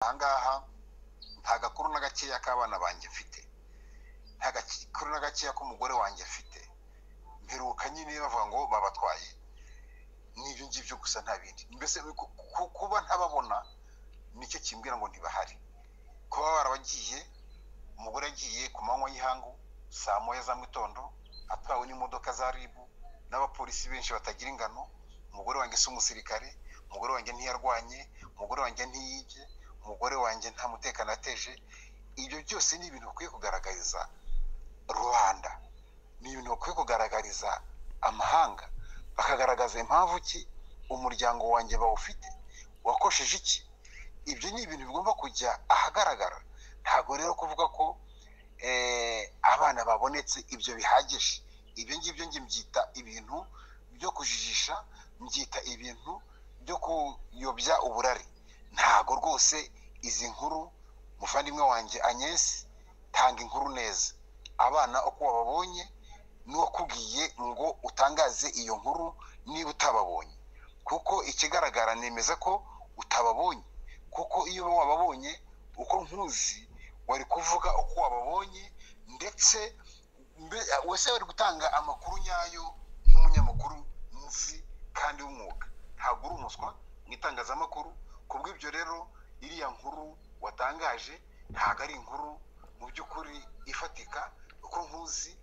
aha ngaha nta gakuru na gakeya k'abana banjye mfite nta gakuru na gakeya k'umugore wanjye mfite mperuka nyine bavuga ngo babatwaye n'ibyo ngibyo gusa nta bindi mbese ku- ku- kuba ntababona nicyo kimbwira ngo ntibahari kuba barabagiye umugore yagiye ku manywa y'ihangu saa moya za mu gitondo atwawe n'imodoka za ribu n'abapolisi benshi batagira ingano umugore wanjye si umusirikare umugore wanjye ntiyarwanye umugore wanjye ntiyibye umugore wanjye nta mutekano ateje ibyo byose ni ibintu bakwiye kugaragariza rubanda ni ibintu bakwiye kugaragariza amahanga bakagaragaza impamvu ki umuryango wanjye bawufite wakosheje iki ibyo ni ibintu bigomba kujya ahagaragara ntabwo rero kuvuga ko eh, abana babonetse ibyo bihagije ibyo ngibyo njye mbyita ibintu byo kujijisha mbyita ibintu byo kuyobya uburari ntago rwose izi nkuru muvandimwe wanjye Agnes tanga inkuru neza abana uko wababonye n'uwakubwiye ngo utangaze iyo nkuru niba utababonye kuko ikigaragara nemeza ko utababonye kuko iyo uba wababonye uko nkuzi wari kuvuga uko wababonye ndetse mbe- wese wari gutanga amakuru nyayo nk'umunyamakuru nzi kandi w'umwuga ntabwo uri umuswa mu itangazamakuru ku bw'ibyo rero iriya nkuru watangaje ntabwo ari inkuru mu by'ukuri ifatika uko nkuzi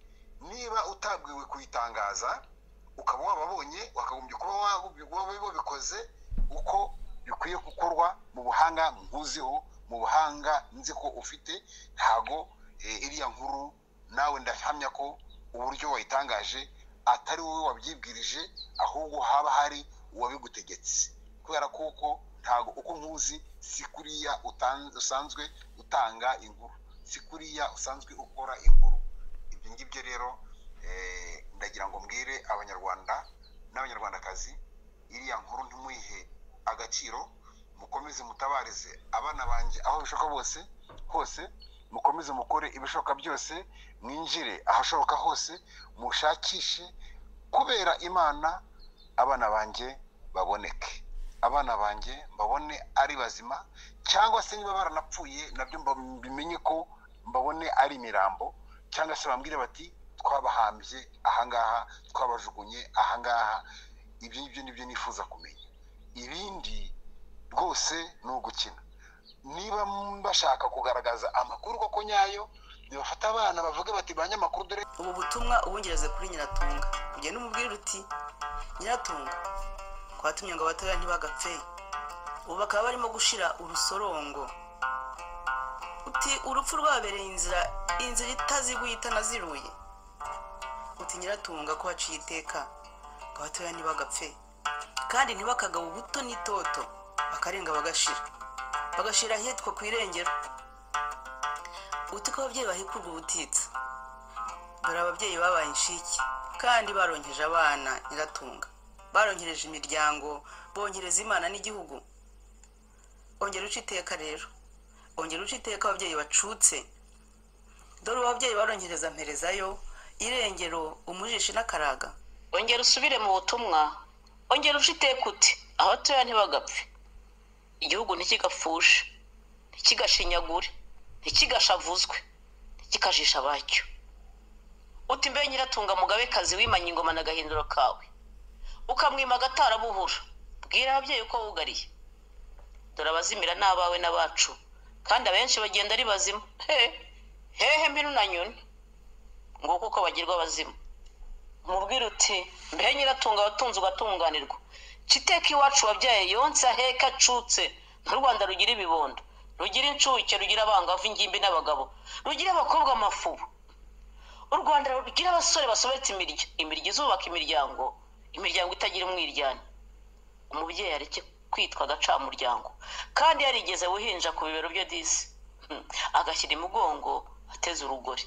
niba utabwiwe kuyitangaza ukaba wababonye wakagombye kuba wabi- wabi- wabikoze uko bikwiye gukorwa mu buhanga nkuziho mu buhanga nzi ko ufite ntago eh, iriya nkuru nawe ndahamya ko uburyo wayitangaje atari wowe wabyibwirije ahubwo haba hari uwabigutegetse kubera kuko ntago uko nkuzi si kuriya utan- usanzwe utanga inkuru si kuriya usanzwe ukora inkuru ibyo ngibyo rero eh, ndagira ngo mbwire abanyarwanda n'abanyarwandakazi iriya nkuru ntimuyihe agaciro mukomeze mutabarize abana banjye aho bishoboka bose hose mukomeze mukore ibishoboka byose mwinjire ahashoboka hose mushakishe kubera imana abana banjye baboneke abana banjye mbabone ari bazima cyangwa se niba baranapfuye nabyo mba- mbimenye ko mbabone ari imirambo cyangwa se bambwire bati twabahambye ahangaha twabajugunye ahangaha ibyo ngibyo nibyo nifuza kumenya ibindi rwose ni ugukina niba bashaka kugaragaza amakuru koko nyayo nibafata abana bavuge bati banyamakuru dore ubu butumwa ubungereze kuri nyiratunga ugenda umubwira uti nyiratunga kwatumye ngo abatoya ntibagapfe ubu bakaba barimo gushira urusorongo uti urupfu rwabereye inzira inzira itaziguye itanaziruye uti nyiratunga ko haciye iteka ngo abatoya ntibagapfe kandi ntibakagaba ubuto n'itoto bakarenga bagashira bagashira ahitwa ku irengero uti ko ababyeyi bahikurwa ubutitsa dore ababyeyi babaye inshike kandi baronkeje abana nyiratunga baronkereje imiryango bongereza imana n'igihugu ongera uca iteka rero ongera uca iteka ababyeyi bacutse dore ubu ababyeyi baronkereza mperezayo irengero umujishi n'akaraga ongera usubire mu butumwa ongera ushiteka uti abatoya ntibagapfe igihugu ntikigapfushe ntikigashinyagure ntikigashavuzwe ntikikajisha abacyo uti mbe nyiratunga mugabekazi wimanye ingoma n'agahinduro kawe ukamwima agatarabuhura bwira ababyeyi uko wugariye dore abazimira ni abawe n'abacu kandi abenshi bagenda ari bazima he hehe mbinu na nyoni nguko uko bagirwa abazima umubwire uti mbehe nyiratunga watunze ugatunganirwa kiteka iwacu wabyaye yonsa heka acutse n'u rwanda rugira ibibondo rugira incuke rugira abangavu ingimbi n'abagabo rugira abakobwa amafubo u rwanda rugira abasore basobetse imirya imirya izubaka imiryango imiryango itagira umwiryane umubyeyi areke kwitwa agacamuryango kandi yarigeze buhinja ku bibero byo disi Hmm. agashyira imugongo ateze urugori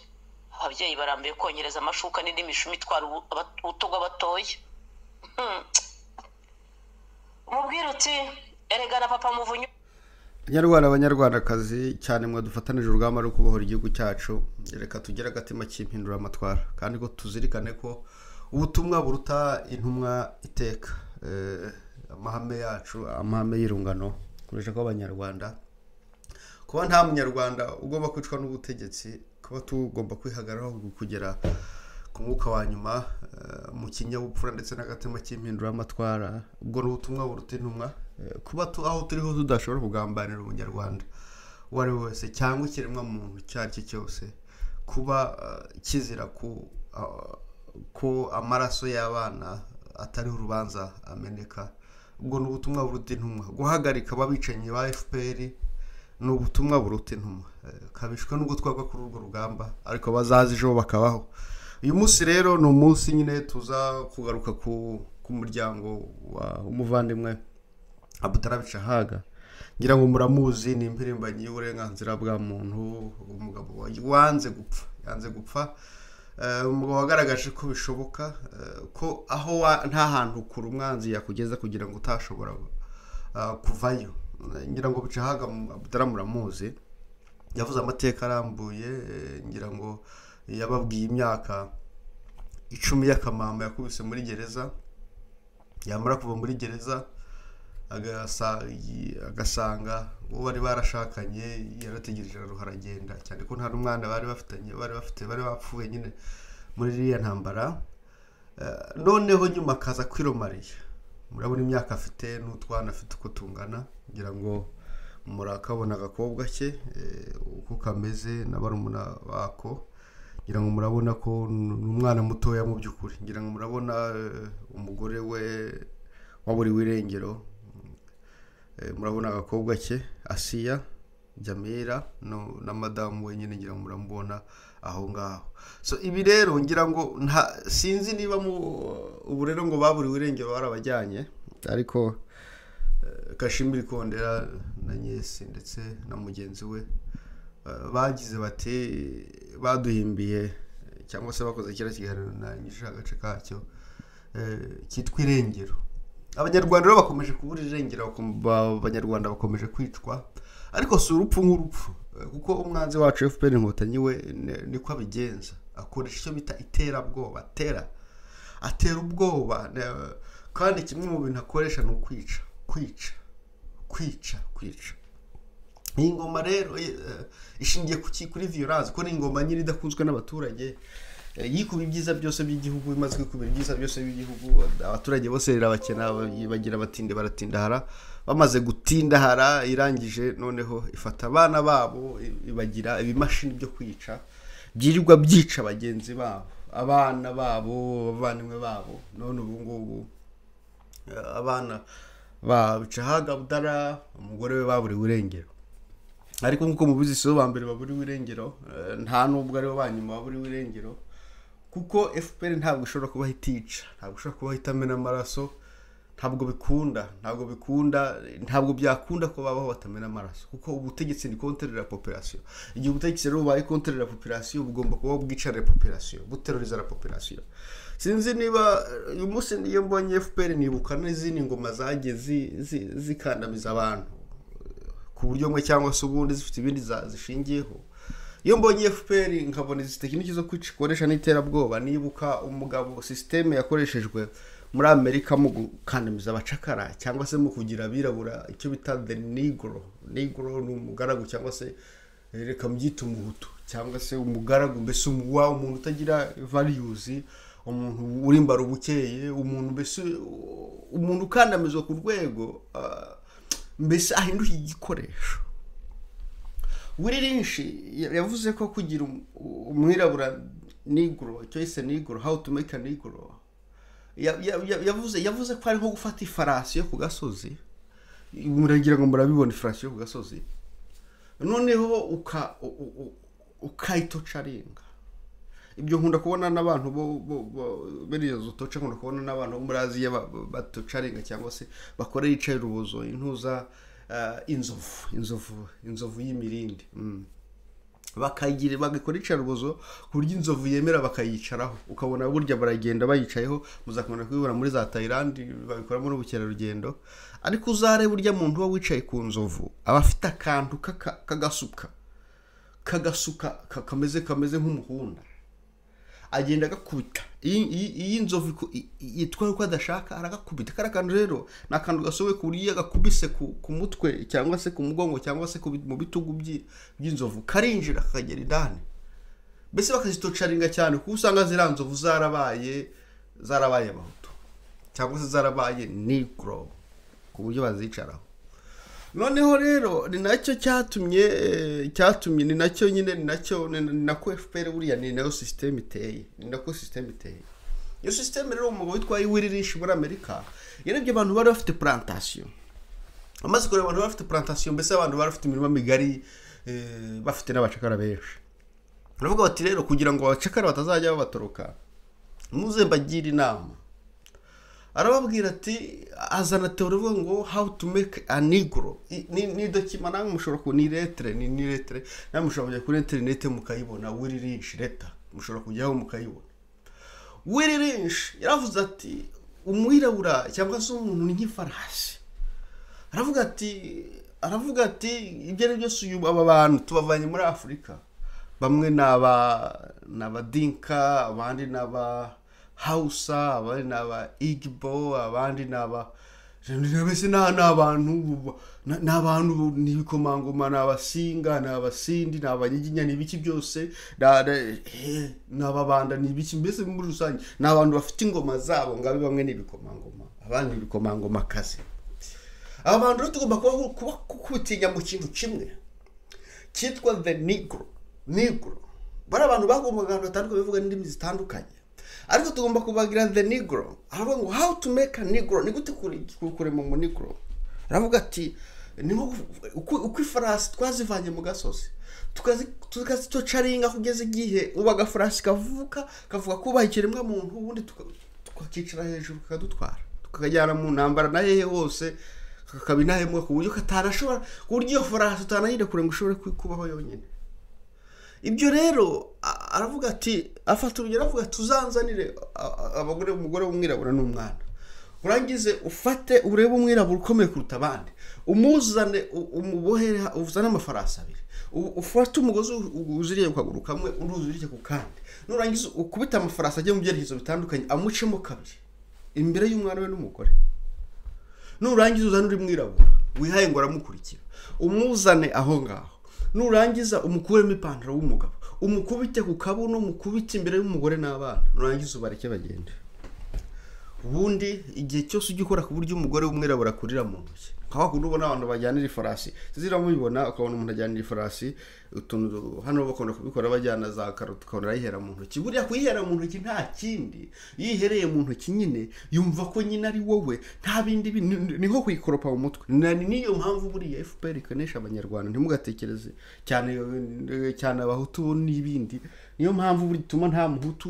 ababyeyi barambiwe kongereza amashuka n'indi mishumi itwara ubu- aba- ubuto bw'abatoya Hmm. umubwire uti erega na papa muvunyu banyarwanda abanyarwandakazi cyane mwadufatanije urugamba rwo kubohora igihugu cyacu reka tugire agatima k'impinduramatwara kandi ko tuzirikane ko ubutumwa buruta intumwa iteka Eh, amahame yacu amahame y'irungano dukoresha ko abanyarwanda kuba nta munyarwanda ugomba kwicwa n'ubutegetsi kuba tugomba kwihagararaho kugera ku mwuka wa nyuma eh, mu kinyabupfura ndetse n'agatima cy'impinduramatwara ubwo ni ubutumwa buruta intumwa eh, kuba tu- aho turi ho tudashobora kugambanira umunyarwanda uwo ari we wese cyangwa ikiremwa muntu icyo ari cyo cyose kuba eh, kizira ku ah, ko amaraso y'abana atariho urubanza ameneka ubwo ni ubutumwa buruta intumwa guhagarika ababicanyi ba fpr ni ubutumwa buruta intumwa Eh, kabishwe n'ubwo twagwa kuri urwo rugamba ariko bazaza ejo bakabaho uyu munsi rero ni umunsi nyine tuza kugaruka ku ku muryango wa umuvandimwe abutarabica haga ngira ngo muramuzi ni impirimbanyi y'uburenganzira bwa muntu umugabo wa- wanze gupfa yanze gupfa Eh, umugabo wagaragaje ko bishoboka eh, ko aho wa- nta hantu kure umwanzi yakugeza kugira ngo utashobora eh, kuvayo Eh, ngira ngo bica haga abutara muramuzi yavuze amateka arambuye eh, ngira ngo yababwiye imyaka icumi y'akamama yakubise muri gereza yamara kuva muri gereza agasa- yi- agasanga uwo bari barashakanye yarategereje araruha aragenda cyane ko nta n'umwana bari bafitanye bari bafite bari bapfuye nyine muri iriya ntambara Eh, noneho nyuma akaza kwiromariya murabona imyaka afite n'utwana afite uko tungana ngira ngo murakabona agakobwa ke eh, uko kameze na barumuna bako ngira ngo murabona ko ni umwana mutoya mu by'ukuri ngira ngo murabona eh, umugore we waburiwe irengero Eh, murabona agakobwa ke asiya jamira no- na madamu we nyine ngira ngo muramubona aho ngaho so ibi rero ngira ngo nta sinzi niba mu ubu rero ngo baburiwe irengero barabajyanye ariko eh, kashimiri kondera na nyesi ndetse na mugenzi we Uh, bagize bati baduhimbiye eh, cyangwa se bakoze kiriya kiganiro narangije agace kacyo eh, cyitwa irengero abanyarwanda rero bakomeje kubura irengero bakom- ba- abanyarwanda bakomeje kwicwa ariko si urupfu nk'urupfu eh, kuko umwanzi wacu fpr inkotanyi we ni- niko abigenza akoresha icyo bita iterabwoba tera atera ubwoba ne- kandi kimwe mu bintu akoresha ni ukwica kwica kwica kwica iyi ngoma rero eh, ishingiye ku ki kuri violence ko ni ingoma nyiri idakunzwe n'abaturage Eh, yikuba ibyiza byose by'igihugu imaze kwikubira ibyiza byose by'igihugu abaturage bose irabakena ba- bagira batinde baratindahara bamaze gutindahara irangije noneho ifata abana babo i- ibagira ibimashini byo kwica byirirwa byica bagenzi babo abana babo abavandimwe babo none ubu ngubu eh, abana ba bicahaga budara umugore we baburiwe irengero ariko nk'uko mubizi si bo ba mbere baburiwe irengero eh, nta n'ubwo aribo ba nyuma baburiwe irengero kuko fpr ntabwo ishobora kuba itica ntabwo ishobora kuba itamena amaraso ntabwo bikunda ntabwo bikunda ntabwo byakunda ko babaho batamena amaraso kuko ubutegetsi ni contre la population igihe ubutegetsi rero bubaye contre la population bugomba kuba bwica la population buteroriza la population sinzi niba eh, uyu munsi niyo mbonye fpr nibuka n'izindi ngoma zagiye zi- zi- zikandamiza abantu ku buryo bumwe cyangwa se ubundi zifite ibindi za- zishingiyeho iyo mbonye fpr nkabona izi tekiniki zo kwica- ikoresha n'iterabwoba nibuka umugabo sisiteme yakoreshejwe muri amerika mu gukandamiza abacakara cyangwa se mu kugira abirabura icyo bita the negro negro ni umugaragu cyangwa se eh, reka mbyite umuhutu cyangwa se umugaragu mbese umu- wa umuntu utagira values umuntu urimbara ubukeye umuntu mbese uh, umuntu ukandamizwa ku rwego ah, mbese ahinduka igikoresho Willy Lynch ya- yavuze ko kugira um- umwirabura negro icyo yise negro how to make a negro Ya- ya- ya- yavuze yavuze ko ari nko gufata ifarasi yo ku gasozi muragira ngo murabibona ifarasi yo ku gasozi noneho uka u- u- u- ukayitocaringa ibyo nkunda kubona n'abantu bo- bo- bo- biriya zotoca nkunda kubona n'abantu bo muri aziya ba- ba- batocaringa cyangwa se bakorera icaye urubozo intuza eh, inzovu inzovu inzovu y'imirindi Mm. bakayigira bagakora icarubozo ku buryo inzovu yemera bakayicaraho ukabona burya baragenda bayicayeho muzakunda kubibona muri za Thailand babikora muri ubukerarugendo ariko uzarebe burya muntu uba wicaye ku nzovu aba afite akantu k'aka- k'agasuka kagasuka ka- kameze kameze nk'umuhunda agenda agakubita iyi inzovu yitwaye uko adashaka aragakubita kariya kantu rero ni akantu gasohoye ku buryo iyo agakubise ku mutwe cyangwa se ku mugongo cyangwa se mu bitugu by'inzovu karinjira kakagera indani mbese bakazitocaringa cyane kuko usanga ziriya nzovu zarabaye zarabaye abahutu cyangwa se zarabaye nigro ku buryo bazicaraho noneho rero ni nacyo cyatumye cyatumye ni nacyo nyine ni nacyo ni nako efuperi buriya ni nayo sisiteme iteye ni nako sisiteme iteye iyo sisiteme rero umugabo witwa iwiririshi muri amerika yarebye abantu bari bafite plantasiyo amaze kureba abantu bari bafite plantasiyo mbese abantu bari bafite imirima migari bafite n'abacakara benshi baravuga bati rero kugira ngo abacakara batazajya babatoroka muze mbagire inama arababwira ati azana teorivuga ngo how to make a negro ni dokima namwe mushobora ku ni letere ni ni letere namwe mushobora kujya kuri interineti mukayibona wiri rinshi leta mushobora kujyaho mukayibona wiri rinshi yaravuze ati umwirabura cyangwa se umuntu nk'ifarasi aravuga ati aravuga ati ibyo ari byose uyu aba bantu tubavanye muri afurika bamwe ni aba ni abadinka abandi ni aba hawusa abandi ni aba igibo abandi ni aba mbese ni abantu ni abantu ni ibikomangoma ni abasinga ni abasindi ni abanyiginya ni ibiki byose ni ababanda ni ibiki mbese muri rusange ni abantu bafite ingoma zabo ngabe bamwe ni ibikomangoma abandi ni ibikomangoma akazi aba bantu rero tugomba kuba kubitinya mu kintu kimwe cyitwa the negro negro bari abantu bagombaga ahantu hatandukanye bavuga n'indimi zitandukanye ariko tugomba kubagira the negro aravuga ngo how to make a negro ni gute kurema mu negro aravuga ati ni uko ifarasi twazivanye mu gasozi tukazitocaringa kugeza igihe ubu agafarasi kavuka kavuga kubaha ikiremwa muntu ubundi tukakicara hejuru kakadutwara tukakajyana mu ntambara na hehe hose kakaba intahembwa ku buryo katanashobora ku buryo iyo farasi utanayire kure ngo ushobore kubaho yonyine ibyo rero aravuga ati afata urugero aravuga tuzanzanire abagore umugore w'umwirabura n'umwana urangize ufate urebe umwirabura ukomeye kuruta abandi umuzane umubohere uzane amafarasi abiri ufate umugozi uziriye ku kaguru kamwe undi uzirike ku kandi nurangiza ukubita amafarasi ajya mu byerekezo bitandukanye amucemo kabiri imbere y'umwana we n'umugore nurangiza uzane uri mwirabura wihaye ngo aramukurikira umuzane aho ngaho nurangiza umukuremo ipantaro w'umugabo umukubite ku kabuno umukubite imbere y'umugore n'abana nurangiza ubareke bagende ubundi igihe cyose ujya ukora ku buryo umugore w'umwirabura akurira mu ntoki nka wakunda ubona abantu bajyanira ifarasi ziramubibona ukabona umuntu ajyanira ifarasi utuntu hano bakunda kubikora bajyana za karoti ukabona arayihera mu ntoki buriya kuyihera mu ntoki nta kindi iyo ihereye mu ntoki nyine yumva ko nyine ari wowe nta bindi ni nko kuyikoropa mu mutwe ni niyo mpamvu buriya fpr ikonesha abanyarwanda ntimugatekereze cyane cyane abahutu n'ibindi niyo mpamvu buri gituma nta muhutu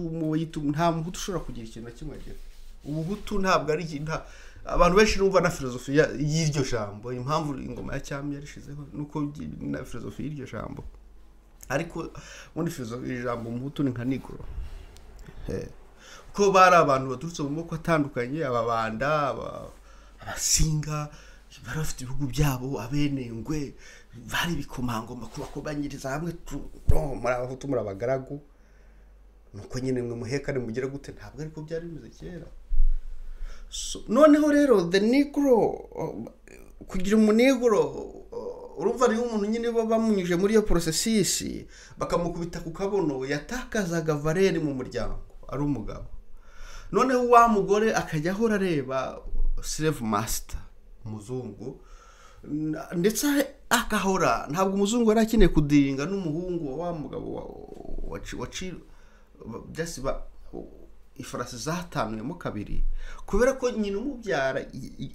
nta muhutu ushobora kugira ikintu na kimwe agira ubuhutu ntabwo ari abantu benshi n'umva na filozofi y'iryo jambo impamvu ingoma ya cyami yarishizeho nuko na filozofi y'iryo jambo ariko ubundi filozofi ijambo umuhutu ni nka nigoro kuko bari abantu baturutse mu moko atandukanye ababanda abasinga bari bafite ibihugu byabo abenengwe bari ibikomangoma kubakomanyiriza hamwe muri abahutu muri abagaragu nuko nyine mwe muhekane mugera gute ntabwo ariko byari bimeze kera noneho rero the negro kugira umunegro urumva ariyo umuntu nyine baba bamunyuje muri iyo porosesisi bakamukubita ku kabuno yatakazaga valeri mu muryango ari umugabo noneho wa mugore akajya ahora areba sireve masita umuzungu ndetse akahora ntabwo umuzungu yari akeneye kudiringa n'umuhungu wa mugabo waciye ifarasi zatanuyemo kabiri kubera ko nyina umubyara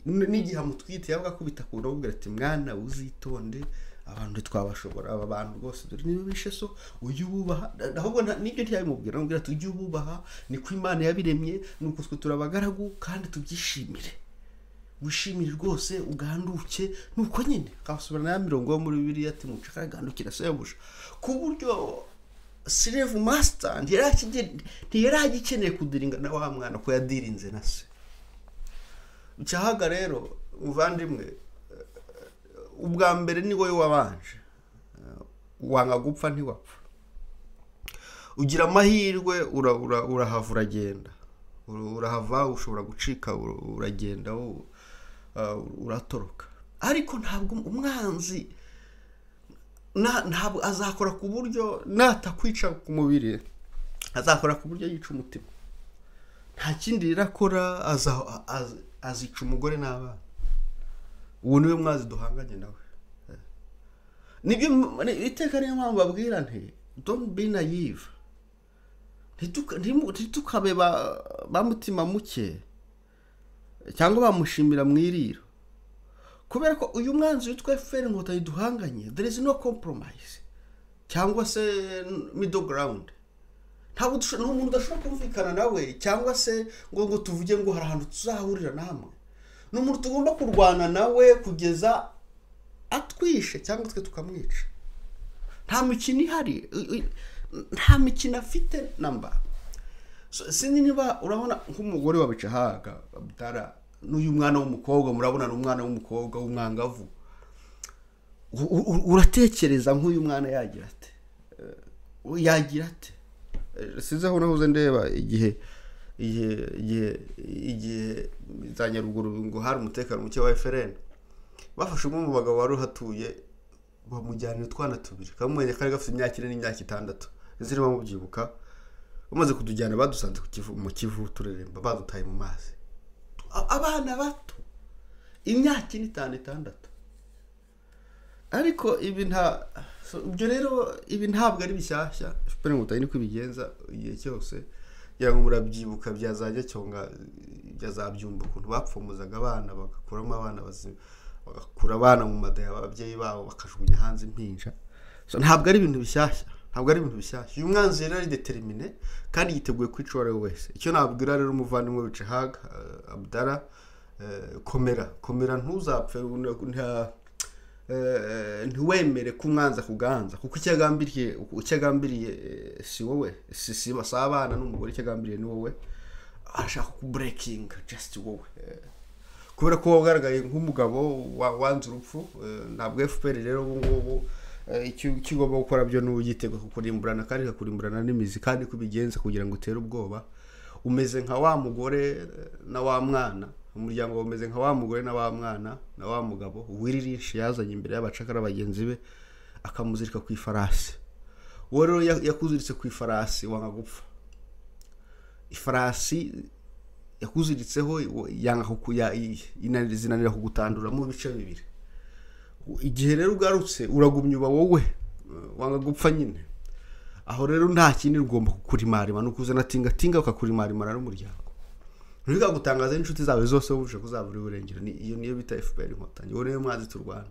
n'igihe amutwite yaba akubita ku ndobo ati mwana uzitonde abantu twabashobora aba bantu rwose dore niba bishe so ujye ububaha ahubwo n'ibyo ntiyabimubwira amubwira ati ujye ububaha niko imana yabiremye ni uko twe turabagaragu kandi tubyishimire wishimire rwose uganduke nuko nyine ukabasubirana ya mirongo yo muri bibiri ati mucaka agandukira sebuja ku buryo sirevu masita ntiyari agikeneye kudiringa na wa mwana ko yadirinze na se cyahaga rero muvandimwe ubwa mbere ni wowe wabanje wanga gupfa ntiwapfa ugira amahirwe ura- ura- urahava uragenda Ura- urahava ushobora gucika ura- uragenda u- ah, uratoroka ariko ntabwo umwanzi na- ntabwo azakora ku buryo natakwica ku mubiri azakora ku buryo yica umutima nta kindi rirakora aza- az- azica umugore n'abana ubu niwe mwazi duhanganye nawe nibyo m- ni- iteka niyo mpamvu babwira nti don't be naive Ntituka- ntimu- ntitukabe ba ba mutima muke cyangwa bamushimira mu iriro kubera ko uyu mwanzi witwa feri inkotanyi duhanganye there is no compromise cyangwa se middle ground ntabwo dusho- ni umuntu udashobora kumvikana nawe cyangwa se ngo ngo tuvuge ngo hari ahantu tuzahurira namwe ni umuntu tugomba kurwana nawe kugeza atwishe cyangwa twe tukamwica nta mikino ihari u- u- nta mikino afite namba So, sinzi niba urabona nk'umugore wa bicahaga dara n'uyu mwana w'umukobwa murabona ni umwana w'umukobwa w'umwangavu U- u- uratekereza nk'uyu mwana yagira ate Eh, yagira ate Eh, sinzi aho nahoze ndeba igihe igihe igihe igihe za nyaruguru ngo hari umutekano muke wa efereni bafashe umwe mu bagabo wari uhatuye bamujyanira utwana tubiri kamwe kari gafite imyaka ine n'imyaka itandatu izindi bamubyibuka bamaze kutujyana badusanze ku Kivu- mu kivu tureremba badutaye mu mazi A- abana bato imyaka ine itanu itandatu ariko ibi nta so, ibyo rero ibi ntabwo ari bishyashya fpr inkotanyi niko ibigenza igihe cyose kugira ngo murabyibuka byazajya cyonga byazabyumva ukuntu bapfumuzaga abana bagakuramo abana bazima bagakura abana mu madaya ababyeyi babo bakajugunya hanze impinja so, ntabwo ari ibintu bishyashya ntabwo ari ibintu bishyashya uyu mwanzi rero ari determine kandi yiteguye kwica uwo ari we wese icyo nabwira rero umuvandimwe wicahaga abdara eh, komera komera ntuzapfe une- nta- eh, ntiwemere ko umwanzi akuganza kuko icyo agambiriye icyo agambiriye eh, si wowe si si si abana n'umugore icyo agambiriye ni wowe arashaka kuburekinga just wowe Eh, kubera ko wagaragaye nk'umugabo wa- wanze urupfu eh, ntabwo fpr rero ubu ngubu eh, icyo icyo ugomba gukora byo ni uyitegeka kukurimburana kandi ikakurimburana n'imizi kandi ko ubigenza kugira ngo utere ubwoba umeze nka wa mugore eh, na wa mwana umuryango wawe umeze nka wa mugore na wa mwana na wa mugabo wiririshi yazanye imbere y'abacakara bagenzi be akamuzirika ku ifarasi uwo rero ya- yakuziritse ku ifarasi wanga gupfa ifarasi yakuziritseho yanga kuku- ya- i- inanira- zinanira kugutanduramo ibice bibiri igihe rero ugarutse uragumya uba wowe eh, wanga gupfa nyine aho rero nta kindi ugomba kukurimarima ni ukuzana tingatinga bakakurimarimana n'umuryango ntibiga gutangaza n'inshuti zawe zose wumvise ko uzaba uri burengero Ni- iyo niyo bita fpr inkotanyi uwo niwe mwazi turwana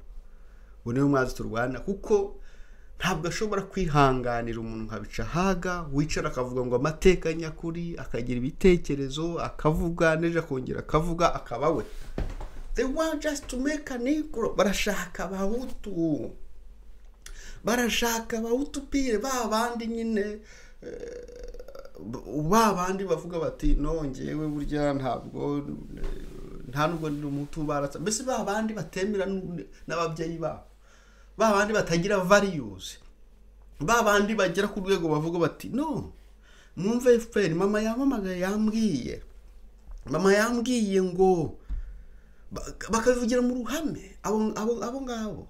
uwo niwe mwazi turwana kuko ntabwo ashobora kwihanganira umuntu nka bicahaga wicara akavuga ngo amateka nyakuri akagira ibitekerezo akavuga n'ejo akongera akavuga akaba we they want just to make a negro barashaka abahutu barashaka abahutu pire ba bandi nyine eh, ba bandi bavuga bati nongewe burya ntabwo eh, nta nubwo ndi umutu baratsa mbese ba bandi batemera n'u- n'ababyeyi babo ba bandi batagira values ba bandi bagera ku rwego bavuga bati no mwumve fpr mama yamamagaye yambwiye mama yambwiye ngo bak- bakabivugira mu ruhame abo abo abo ngabo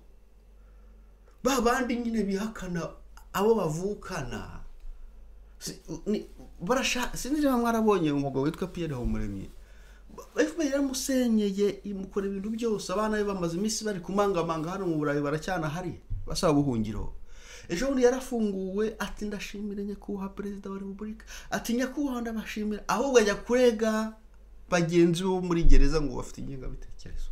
ba bandi nyine bihakana abo bavukana Si- ni- barashaka sinzi niba mwarabonye umugabo witwa Pierre Habumuremyi Ba- FPR yaramusenyeye imukora ibintu byose abana be bamaze iminsi bari kumangamanga hano mu Burayi baracyanahari basaba ubuhungiro ejo bundi yarafunguwe ati ndashimire nyakubahwa perezida wa repubulika ati nyakubahwa ndabashimira ahubwo ajya kurega bagenzi be bo muri gereza ngo bafite ingengabitekerezo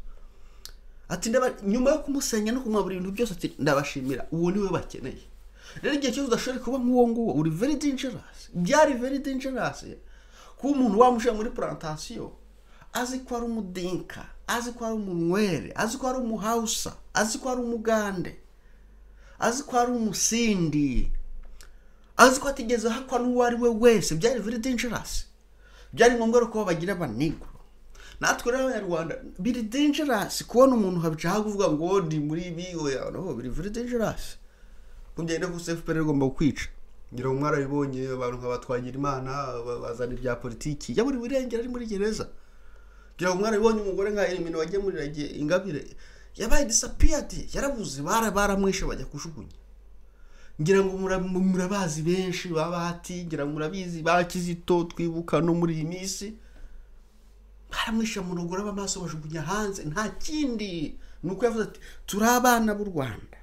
ati ndaba nyuma yo kumusenya no kumwabura ibintu byose ati ndabashimira uwo niwe bakeneye rero igihe cyose udashoboye kuba nk'uwo nguwo uri very dangerous byari very dangerous kuba umuntu wamushyira muri plantasiyo azi ko ari umudinka azi ko ari umunywere azi ko ari umuhausa azi ko ari umugande azi ko ari umusindi azi ko atigeze ahakwa n'uwo ari we wese byari very dangerous byari ngombwa rero ko bagira abanigro natwe rero abanyarwanda biri dangerous kubona umuntu habicaho kuvuga ngo ndi muri ibi oya no biri very dangerous mubyenda ko fpr igomba kukwica ngira ngo mwarabibonye abantu nka batwagira imana bazana ibya politiki yaburi burengera ari muri gereza ngira ngo mwarabibonye umugore nka elimino wagiye muri rege- ingabire yabaye disapiyadi yarabuze bara- baramwishe bajya kujugunya ngira ngo mura- murabazi benshi babati ngira ngo murabizi ba kizito twibuka no muri iyi minsi baramwishe mu rugo amaso bajugunya hanze nta kindi ni uko yavuze ati turi abana b'u rwanda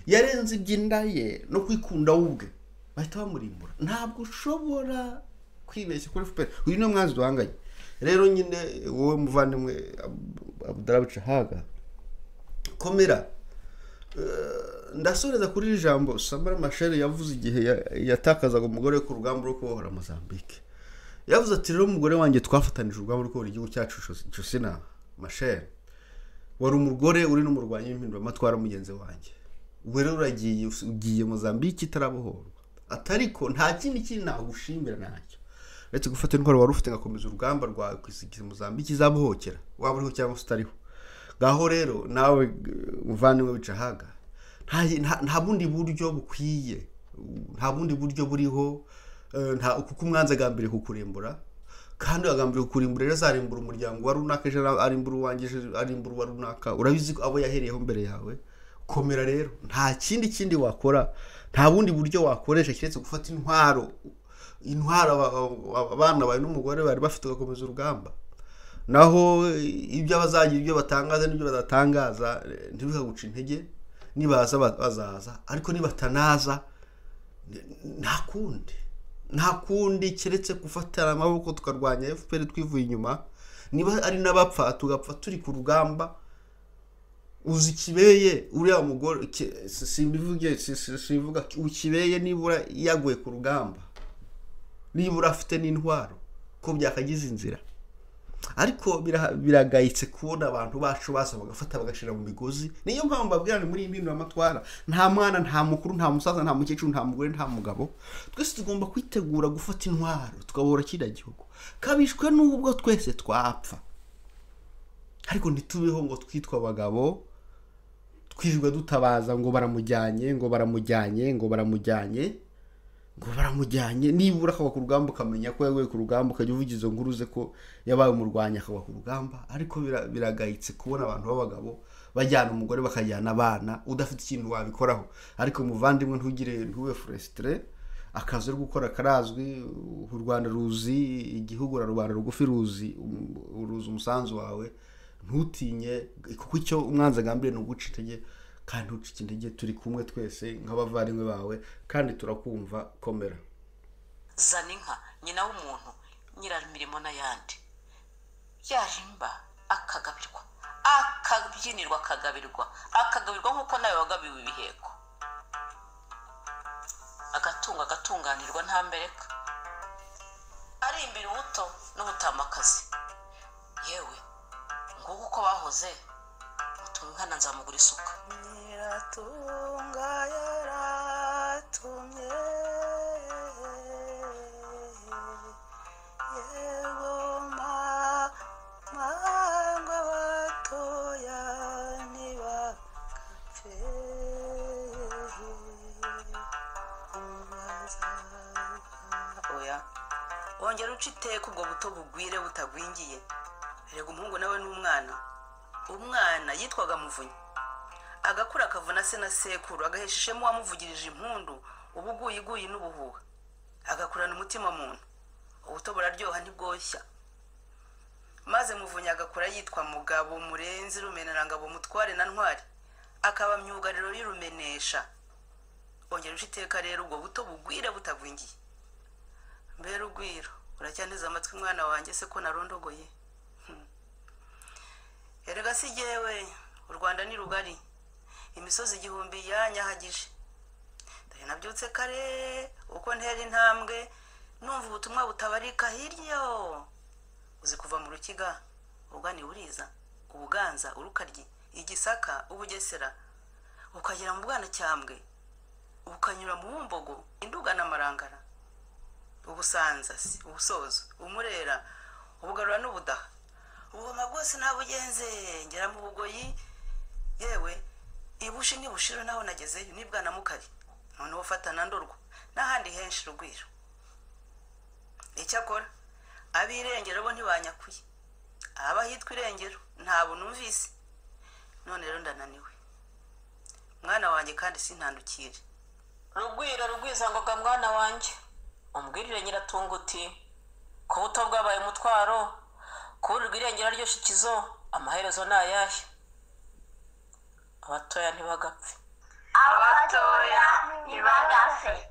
yarenze iby'inda ye no kwikunda we ubwe bahita bamurimbura ntabwo ushobora kwibeshya kuri fpr uyu niwe mwanzi duhanganye rero nyine wowe muvandimwe abudarabuca haga komera Eh, ndasoreza kuri iri jambo samara mashere yavuze igihe ya- yatakazaga umugore we ku rugamba rwo kubohora mozambique yavuze ati rero umugore wanjye twafatanije urugamba rwo kubohora igihugu cyacu josina mashere wari umugore uri n'umurwanyi w'impinduramatwara mugenzi wanjye ubu rero uragiye ugiye mozambique itarabohorwa ati ariko nta kindi kindi nagushimira ntacyo uretse gufata intwaro wari ufite ngakomeza urugamba rwawe kwisigiza mozambique izabohokera waba uriho cyangwa se utariho ngaho rero nawe eh, muvandimwe wica haga nta- nta- nta bundi buryo bukwiye nta bundi buryo buriho eh, nta kuko umwanzi agambiriye kukurimbura kandi agambiriye kukurimbura rero azarimbura umuryango wa runaka ejo ara- arimbura uwanjye ejo arimbura uwa runaka urabizi ko abo yahereyeho mbere yawe komera rero nta kindi kindi wakora nta bundi buryo wakoresha keretse gufata intwaro intwaro aba- aba- abana bawe n'umugore bari bafite ugakomeza urugamba naho eh, ibyo abazagira ibyo batangaza n'ibyo badatangaza eh, ntibikaguca intege nibaza ba- bazaza ariko nibatanaza n- nta kundi nta kundi keretse gufatana amaboko tukarwanya fpr twivuye inyuma niba ari n'abapfa tugapfa turi ku rugamba uzi ikibeye uriya mugore ki- si- simbivuge si- si- simbivuga ukibeye nibura yaguye ku rugamba nibura afite n'intwaro ko byakagize inzira ariko bira- biragayitse kubona abantu bacu baza bagafata bagashira mu migozi niyo mpamvu babwirana muri iyi mpinduramatwara nta mwana nta mukuru nta musaza nta mukecuru nta mugore nta mugabo twese tugomba kwitegura gufata intwaro tukabohora kiriya gihugu kabishwe n'ubwo twese twapfa ariko ntitubeho ngo twitwe abagabo twirirwa dutabaza ngo baramujyanye ngo baramujyanye ngo baramujyanye ngo baramujyanye nibura akaba ku rugamba ukamenya ko yaguye ku rugamba ukajya uvuga izo nkuru ze ko yabaye umurwanyi akaba ku rugamba ariko bira- biragayitse kubona abantu b'abagabo bajyana umugore bakajyana abana udafite ikintu wabikoraho ariko muvandimwe ntugire ntube furesitire akazi uri gukora karazwi u rwanda ruzi igihugu na rubanda rugufi ruzi um- ruzi umusanzu wawe ntutinye kuko icyo umwanzi agambiriye ni uguca intege kandi ntucike intege turi kumwe twese nk'abavandimwe bawe kandi turakumva komera zana inka nyina w'umuntu nyiramirimo n'ayandi yarimba akagabirwa akabyinirwa akagabirwa akagabirwa nk'uko nawe wagabiwe ibiheko agatunga agatunganirwa nta mbereka arimbira ubuto n'ubutamakazi yewe nguko uko bahoze mutunga inkana nzamugura isuka nyiratunga yaratumye yego mangwa batoya ntibagapfe oya wongera uca iteka ubwo buto bugwire butagwingiye erega umuhungu nawe ni umwana umwana yitwaga muvunyi agakura akavuna se na sekuru agahesheshemo uwamuvugirije impundu ubuguyiguyi n'ubuhuha agakurana umutima muntu ubuto buraryoha ntibwoshya maze muvunya agakura yitwa mugabo murenzi rumenerangabo mutware na ntwari akaba myugariro y'urumenesha bongera uca iteka rero ubwo buto bugwire butagwingiye mbere ugwiro uracyanteze amatwi mwana wanjye se ko narondogoye Hmm. erega si jyewe u rwanda ni rugari imisozi igihumbi yanyahagije dore nabyutse kare uko ntera intambwe numva ubutumwa butabarika hirya uzi kuva mu rukiga ugana iburiza ubuganza urukaryi igisaka ubugesera ukagera mu bwanacyambwe ukanyura mu bumbogo induga n'amarangara ubusanza se ubusozo umurera ubugarura n'ubudaha ubugoma bwose nabugenze ngera mu bugoyi yewe ibushi ntibushira naho nagezeyo nibwana mukari noneho ufatana ndurwa n'ahandi henshi rugwiro icyakora ab'irengero bo ntibanyakuye ahaba hitwa irengero ntabwo numvise none rero ndananiwe mwana wanjye kandi sintandukire rugwiro rugwizangoga mwana wanjye umbwirire nyiratunga uti ku buto bwabaye umutwaro kuburirwa irengero ryo shikizo amaherezo ni ayahe abatoya ntibagapfe abatoya ntibagapfe